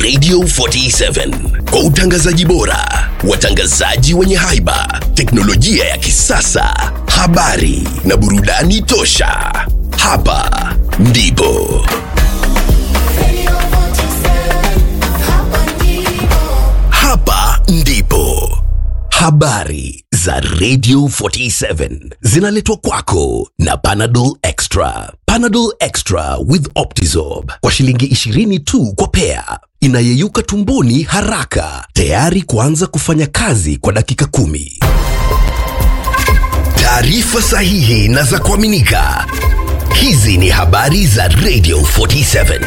Radio 47 kwa utangazaji bora, watangazaji wenye haiba, teknolojia ya kisasa, habari na burudani tosha. Hapa ndipo hapa ndipo habari za Radio 47 zinaletwa kwako na Panadol Extra. Panadol Extra with Optizorb kwa shilingi 20 tu kwa pea, inayeyuka tumboni haraka, tayari kuanza kufanya kazi kwa dakika kumi. Taarifa sahihi na za kuaminika. Hizi ni habari za Radio 47.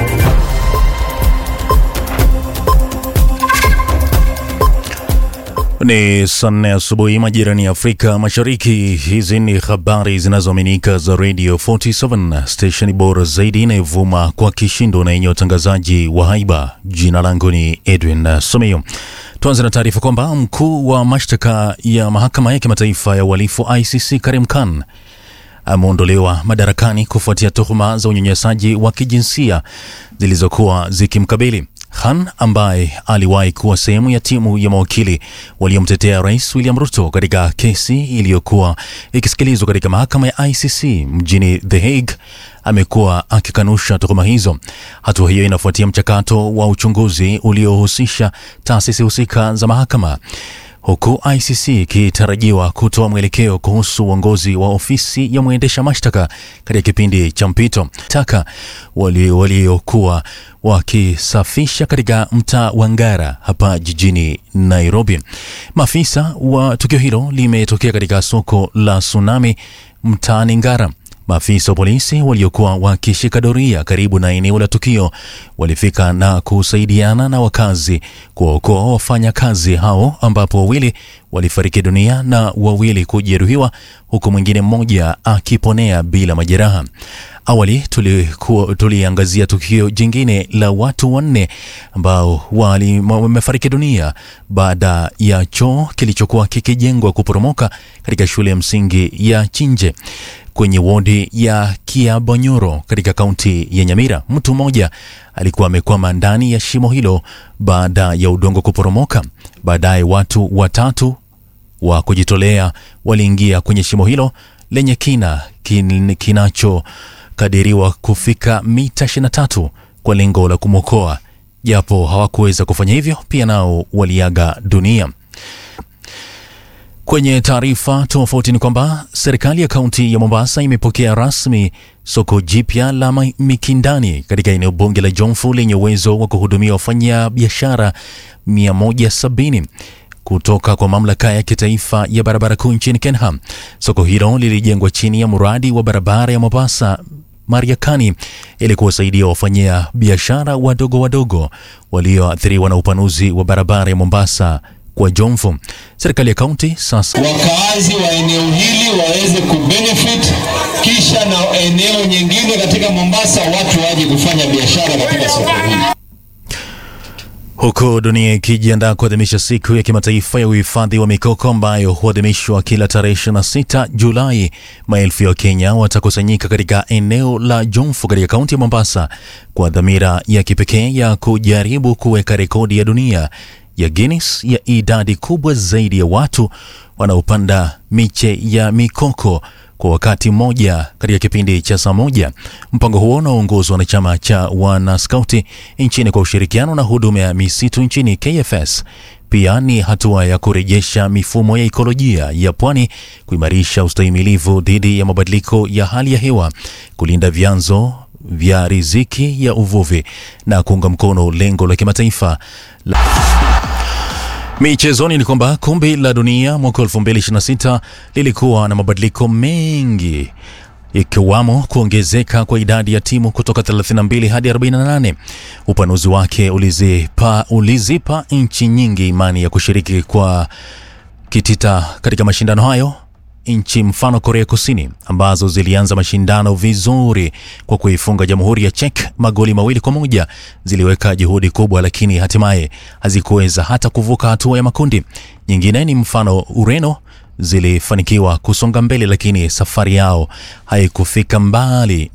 Ni saa nne asubuhi majirani ya Afrika Mashariki. Hizi ni habari zinazoaminika za Radio 47 stesheni bora zaidi inayovuma kwa kishindo na yenye utangazaji wa haiba. Jina langu ni Edwin Someo. Tuanze na taarifa kwamba mkuu wa mashtaka ya mahakama ya kimataifa ya uhalifu ICC Karim Khan ameondolewa madarakani kufuatia tuhuma za unyanyasaji wa kijinsia zilizokuwa zikimkabili. Khan ambaye aliwahi kuwa sehemu ya timu ya mawakili waliomtetea Rais William Ruto katika kesi iliyokuwa ikisikilizwa katika mahakama ya ICC mjini The Hague amekuwa akikanusha tuhuma hizo. Hatua hiyo inafuatia mchakato wa uchunguzi uliohusisha taasisi husika za mahakama huku ICC ikitarajiwa kutoa mwelekeo kuhusu uongozi wa ofisi ya mwendesha mashtaka katika kipindi cha mpito. Taka waliokuwa wali wakisafisha katika mtaa wa Ngara hapa jijini Nairobi. Maafisa wa tukio hilo limetokea katika soko la Tsunami mtaani Ngara. Maafisa wa polisi waliokuwa wakishika doria karibu na eneo la tukio walifika na kusaidiana na wakazi kuwaokoa wafanyakazi hao, ambapo wawili walifariki dunia na wawili kujeruhiwa, huku mwingine mmoja akiponea bila majeraha. Awali tuliangazia tukio jingine la watu wanne ambao wamefariki dunia baada ya choo kilichokuwa kikijengwa kuporomoka katika shule ya msingi ya Chinje kwenye wodi ya Kiabonyoro katika kaunti ya Nyamira. Mtu mmoja alikuwa amekwama ndani ya shimo hilo baada ya udongo kuporomoka. Baadaye watu watatu wa kujitolea waliingia kwenye shimo hilo lenye kina kin, kinachokadiriwa kufika mita 23 kwa lengo la kumwokoa, japo hawakuweza kufanya hivyo, pia nao waliaga dunia. Kwenye taarifa tofauti ni kwamba serikali ya kaunti ya Mombasa imepokea rasmi soko jipya la Mikindani katika eneo bunge la Jomvu lenye uwezo wa kuhudumia wafanya biashara 170 kutoka kwa mamlaka ya kitaifa ya barabara kuu nchini Kenya. Soko hilo lilijengwa chini ya mradi wa barabara ya Mombasa Mariakani ili kuwasaidia wafanyia biashara wadogo wadogo walioathiriwa na upanuzi wa barabara ya Mombasa kwa Jomvu. Serikali ya kaunti sasa, wakaazi wa eneo hili waweze kubenefit, kisha na eneo nyingine katika Mombasa watu waje kufanya biashara katika soko hili. Huku dunia ikijiandaa kuadhimisha siku ya kimataifa ya uhifadhi wa mikoko ambayo huadhimishwa kila tarehe 26 Julai, maelfu ya Wakenya watakusanyika katika eneo la Jomvu katika kaunti ya Mombasa kwa dhamira ya kipekee ya kujaribu kuweka rekodi ya dunia ya Guinness ya idadi kubwa zaidi ya watu wanaopanda miche ya mikoko kwa wakati mmoja katika kipindi cha saa moja. Mpango huo unaoongozwa na chama cha wanaskauti nchini kwa ushirikiano na huduma ya misitu nchini KFS pia ni hatua ya kurejesha mifumo ya ikolojia ya pwani, kuimarisha ustahimilivu dhidi ya mabadiliko ya hali ya hewa, kulinda vyanzo vya riziki ya uvuvi na kuunga mkono lengo la kimataifa la Michezoni ni kwamba kombe la dunia mwaka 2026 lilikuwa na mabadiliko mengi ikiwamo kuongezeka kwa idadi ya timu kutoka 32 hadi 48. Upanuzi wake ulizipa, ulizipa nchi nyingi imani ya kushiriki kwa kitita katika mashindano hayo. Nchi mfano Korea Kusini ambazo zilianza mashindano vizuri kwa kuifunga Jamhuri ya Czech magoli mawili kwa moja ziliweka juhudi kubwa, lakini hatimaye hazikuweza hata kuvuka hatua ya makundi. Nyingine ni mfano Ureno zilifanikiwa kusonga mbele, lakini safari yao haikufika mbali